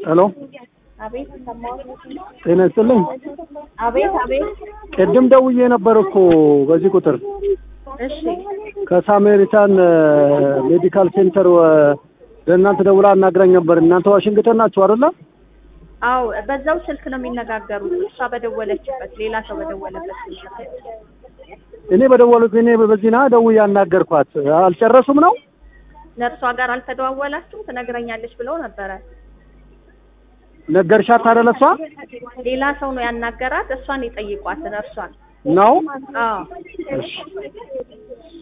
ሄሎ አቤት ሰማሁት። ጤና ይስጥልኝ። አቤት አቤት። ቅድም ደውዬ ነበር እኮ በዚህ ቁጥር እሺ ከሳሜሪታን ሜዲካል ሴንተር ለእናንተ ደውላ አናግራኝ ነበር። እናንተ ዋሽንግተን ናችሁ አይደለ? አዎ፣ በዛው ስልክ ነው የሚነጋገሩት። እሷ በደወለችበት ሌላ ሰው በደወለበት ስልክ። እኔ በደወሉት እኔ በዚህ ና ደውዬ አናገርኳት። አልጨረሱም ነው ነርሷ ጋር አልተደዋወላችሁም? ትነግረኛለች ብለው ነበረ። ነገርሻት አይደለ? እሷ ሌላ ሰው ነው ያናገራት። እሷን የጠይቋት ነርሷን። ነው አዎ እሺ